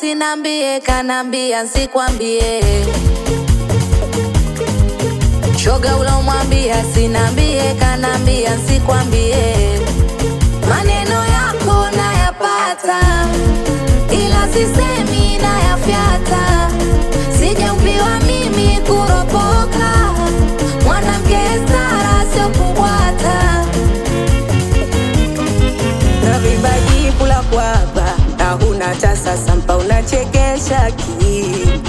sinambie, kanambia nsikwambie. Shoga ulomwambia sinambie, kanambia nsikwambie. Maneno yako nayapata, ila sisemi nayafyata. Sijaumbiwa mimi kuropoka, mwanamke stara sio kubwata. na vibaji kula kwapa na huna tasa sampa unachekesha ki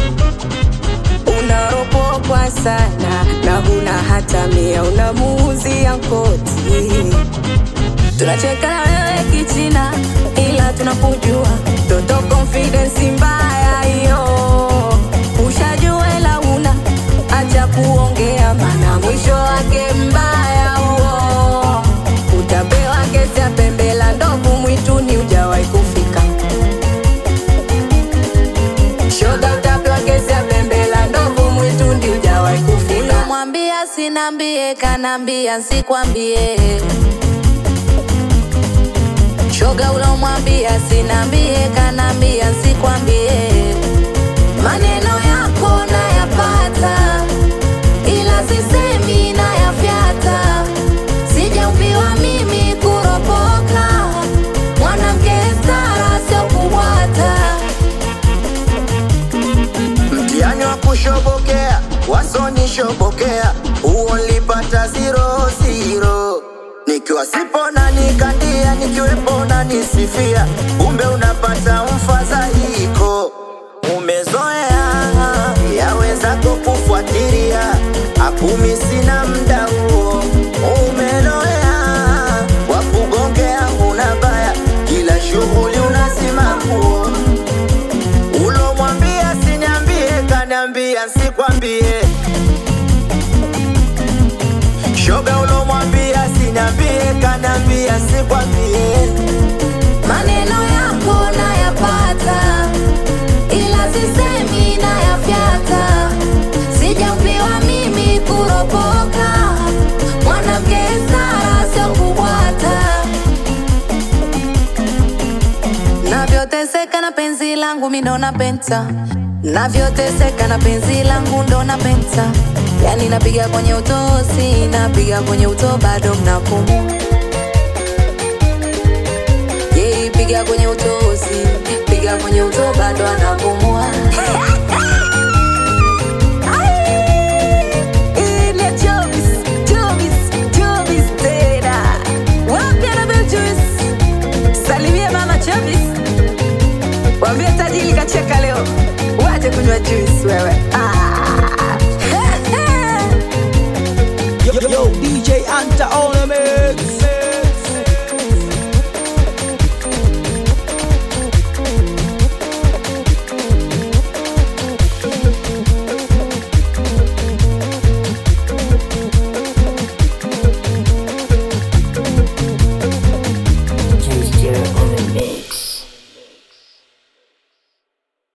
unaropokwa sana na huna hata mia unamuuzia koti tunacheka na wewe kichina ila tunakujua toto confidence mbaya hiyo ushajua ila una acha kuongea mana mwisho wake mbaya huo utapewa kesi ya pembe la ndovu mwituni ujawahi kufika shoga utapewa kesi ya pembe la ndovu mwituni ujawahi kufika Ulomwambia sinambie, kanambia nsikwambie. Shoga ulomwambia sinambie, kanambia nsikwambie. Maneno yako nayapata, ila sisemi nayafyata. Sijaumbiwa mimi kuropoka, mwanamke stara sio kubwata. mtihani wa kushobokea wasonishobokea huo nilipata ziro ziro nikiwa sipo na nikandia nikiwepo na nisifia kumbe unapata mfadhaiko umezoea yawezako kufuatilia akumi sina mda huo umeloea wakugongea huna baya kila shughuli unasimamua ulomwambia sinyambie kaniambia nsikwambie shoga ulomwambia sinyambie kaniambia nsikwambie Maneno yako nayapata, ila sisemi nayafyata. Sijaumbiwa mimi kuropoka, mwanamke stara sio kubwata. Navyoteseka na penzi langu mi ndo napenta, navyoteseka na penzi langu ndo napenta. Yani napiga kwenye utosi, napiga kwenye uto, bado mnapumua yeye piga kwenye utosi, piga kwenye uto, bado anapumua. Ile Jovis, Jovis, Jovis tena. Wapi Annabel Jovis? Salimia mama Jovis. Waambie tajiri kacheka leo. Waje kunywa juice wewe. Ah. Yo, yo, yo, DJ Anta on